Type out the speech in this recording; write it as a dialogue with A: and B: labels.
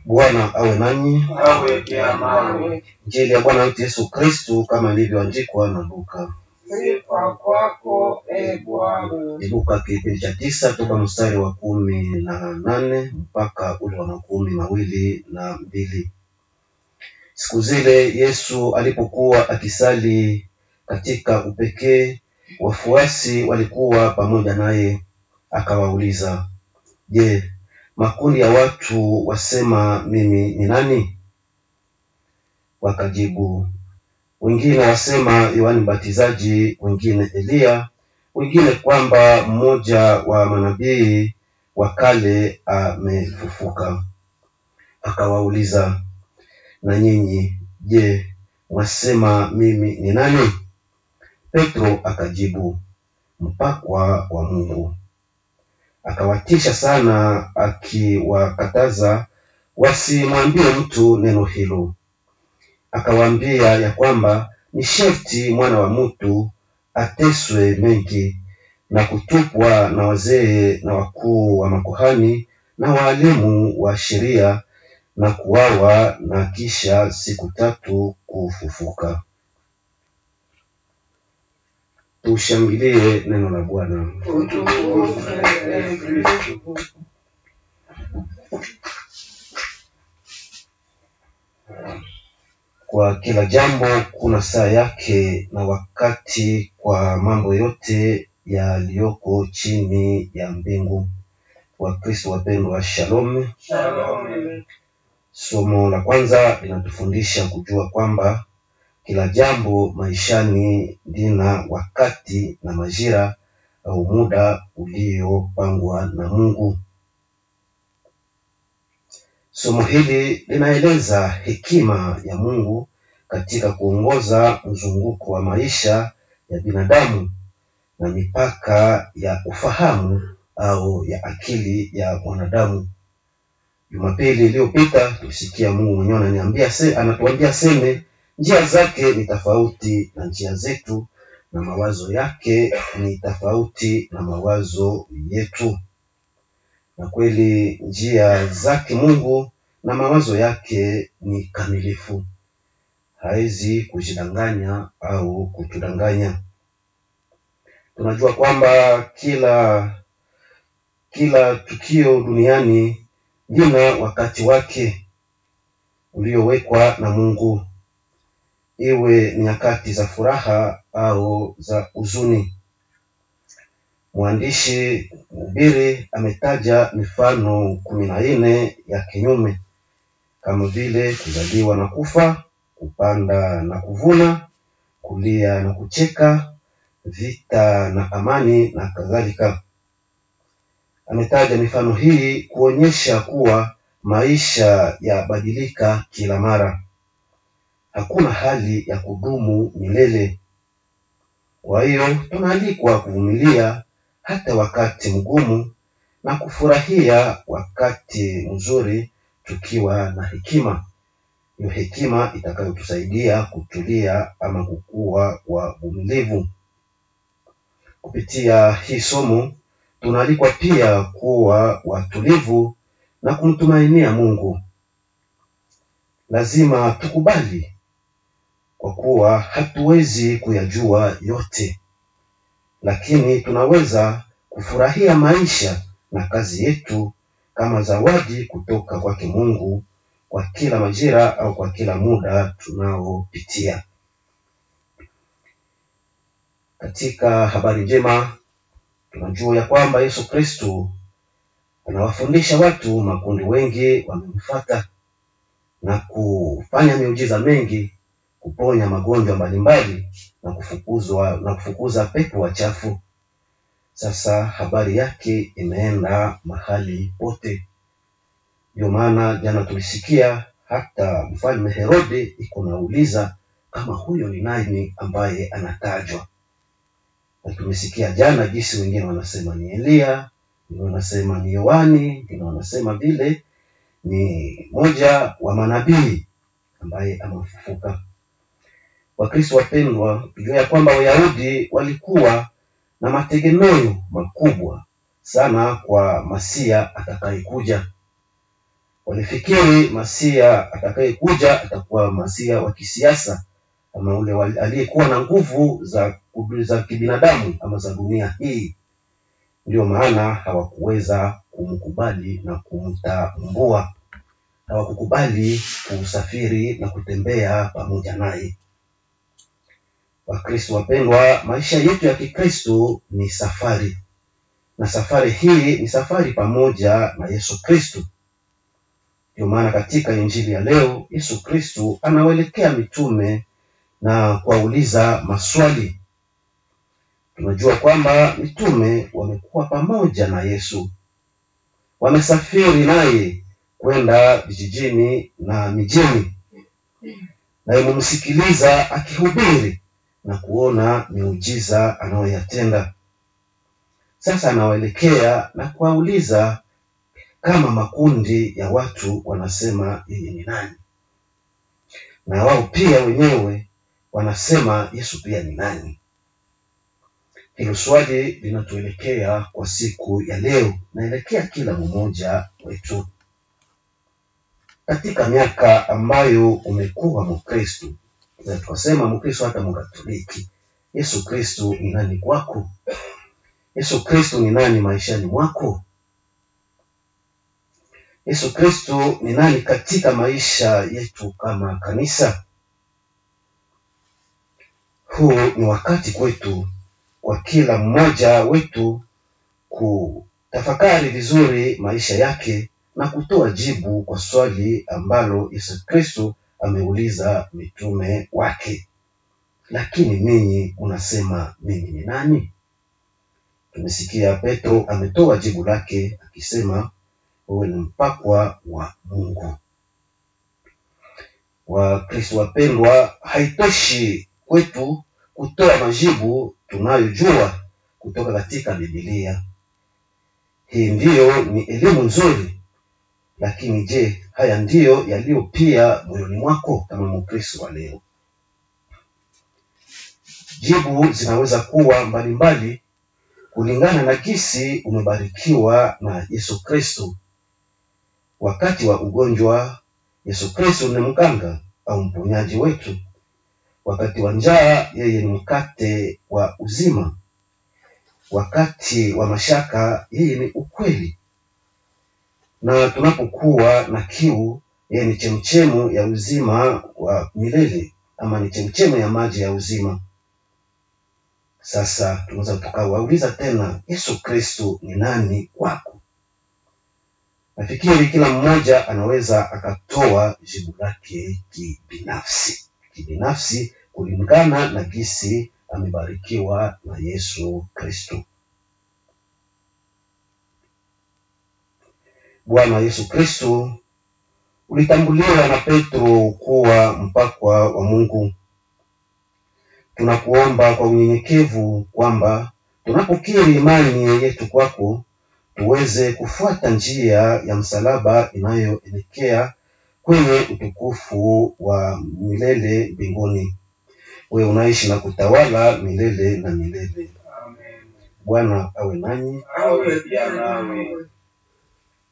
A: Bwana awe nanyi.
B: awe pia nawe.
A: Injili ya Bwana wetu Yesu Kristu kama ilivyoandikwa na Luka.
B: Sifa kwako e Bwana.
A: Ni Luka kipindi cha tisa toka mstari wa kumi na nane mpaka ule wa makumi mawili na mbili. Siku zile Yesu alipokuwa akisali katika upekee, wafuasi walikuwa pamoja naye, akawauliza, Je, makundi ya watu wasema mimi ni nani? Wakajibu, wengine wasema Yohani Mbatizaji, wengine Eliya, wengine kwamba mmoja wa manabii wa kale amefufuka. Akawauliza, na nyinyi je, mwasema mimi ni nani? Petro akajibu, mpakwa wa Mungu. Akawatisha sana, akiwakataza wasimwambie mtu neno hilo. Akawaambia ya kwamba ni sharti mwana wa mtu ateswe mengi na kutupwa na wazee na wakuu wa makuhani na waalimu wa sheria na kuwawa na kisha siku tatu kufufuka. Tushangilie neno la Bwana.
B: Utukuzwe e Kristo.
A: Kwa kila jambo kuna saa yake na wakati kwa mambo yote yaliyoko chini ya mbingu. Wakristo wapendwa, shalom.
B: Shalom.
A: Somo la kwanza linatufundisha kujua kwamba kila jambo maishani lina wakati na majira au muda uliopangwa na Mungu. Somo hili linaeleza hekima ya Mungu katika kuongoza mzunguko wa maisha ya binadamu na mipaka ya ufahamu au ya akili ya mwanadamu. Jumapili iliyopita tulisikia Mungu mwenyewe ananiambia se, anatuambia seme njia zake ni tofauti na njia zetu na mawazo yake ni tofauti na mawazo yetu. Na kweli njia zake Mungu na mawazo yake ni kamilifu, hawezi kujidanganya au kutudanganya. Tunajua kwamba kila kila tukio duniani lina wakati wake uliowekwa na Mungu, iwe ni nyakati za furaha au za huzuni. Mwandishi mhubiri ametaja mifano kumi na nne ya kinyume kama vile kuzaliwa na kufa, kupanda na kuvuna, kulia na kucheka, vita na amani na kadhalika. Ametaja mifano hii kuonyesha kuwa maisha yabadilika kila mara, hakuna hali ya kudumu milele. Kwa hiyo tunaalikwa kuvumilia hata wakati mgumu na kufurahia wakati mzuri tukiwa na hekima, hiyo hekima itakayotusaidia kutulia ama kukua kwa uvumilivu. Kupitia hii somo tunaalikwa pia kuwa watulivu na kumtumainia Mungu. Lazima tukubali kwa kuwa hatuwezi kuyajua yote, lakini tunaweza kufurahia maisha na kazi yetu kama zawadi kutoka kwake Mungu kwa kila majira au kwa kila muda tunaopitia. Katika habari njema tunajua ya kwamba Yesu Kristo anawafundisha watu, makundi wengi wamemfuata na kufanya miujiza mengi, kuponya magonjwa mbalimbali na kufukuzwa na kufukuza pepo wachafu. Sasa habari yake imeenda mahali pote. Ndio maana jana tulisikia hata mfalme Herode iko nauliza kama huyo ni nani ambaye anatajwa, na tumesikia jana jinsi wengine wanasema ni Eliya, wengine wanasema ni Yohani, wengine wanasema vile ni moja wa manabii ambaye amefufuka. Wakristo wapendwa, tujua ya kwamba Wayahudi walikuwa na mategemeo makubwa sana kwa Masia atakayekuja. Walifikiri masia atakayekuja atakuwa masia wa kisiasa ama ule wali- aliyekuwa na nguvu za za kibinadamu ama za dunia hii. Ndio maana hawakuweza kumkubali na kumtambua, hawakukubali kusafiri na kutembea pamoja naye. Wakristo wapendwa, maisha yetu ya Kikristo ni safari, na safari hii ni safari pamoja na Yesu Kristo. Ndio maana katika injili ya leo Yesu Kristo anawaelekea mitume na kuwauliza maswali. Tunajua kwamba mitume wamekuwa pamoja na Yesu, wamesafiri naye kwenda vijijini na mijini, na imemsikiliza akihubiri na kuona miujiza anayoyatenda. Sasa anawaelekea na kuwauliza kama makundi ya watu wanasema yeye ni nani, na wao pia wenyewe wanasema Yesu pia ni nani. Hilo swali linatuelekea kwa siku ya leo, naelekea kila mmoja wetu. Katika miaka ambayo umekuwa Mkristo, na tukasema Mkristo hata Mkatoliki, Yesu Kristo ni nani kwako? Yesu Kristo ni nani maishani mwako? Yesu Kristo ni nani katika maisha yetu kama kanisa? Huu ni wakati kwetu kwa kila mmoja wetu kutafakari vizuri maisha yake na kutoa jibu kwa swali ambalo Yesu Kristo ameuliza mitume wake. Lakini ninyi unasema mimi ni nani? Tumesikia Petro ametoa jibu lake akisema wewe ni mpakwa wa Mungu. Wakristo wapendwa, haitoshi kwetu kutoa majibu tunayojua kutoka katika Biblia. Hii ndiyo ni elimu nzuri, lakini je, haya ndiyo yaliyo pia moyoni mwako kama Mkristo wa leo? Jibu zinaweza kuwa mbalimbali kulingana na gisi umebarikiwa na Yesu Kristo. Wakati wa ugonjwa, Yesu Kristo ni mganga au mponyaji wetu. Wakati wa njaa, yeye ni mkate wa uzima. Wakati wa mashaka, yeye ni ukweli. Na tunapokuwa na kiu, yeye ni chemchemu ya uzima wa milele, ama ni chemchemu ya maji ya uzima. Sasa tunaweza tukawauliza tena, Yesu Kristo ni nani kwako? Nafikiri kila mmoja anaweza akatoa jibu lake kibinafsi, kibinafsi kulingana na gisi amebarikiwa na Yesu Kristo. Bwana Yesu Kristo ulitambuliwa na Petro kuwa mpakwa wa Mungu. Tunakuomba kwa unyenyekevu kwamba tunapokiri imani yetu kwako tuweze kufuata njia ya msalaba inayoelekea kwenye utukufu wa milele mbinguni. Wewe unaishi na kutawala milele na milele.
B: Amen.
A: Bwana awe nanyi,
B: Awe pia nawe.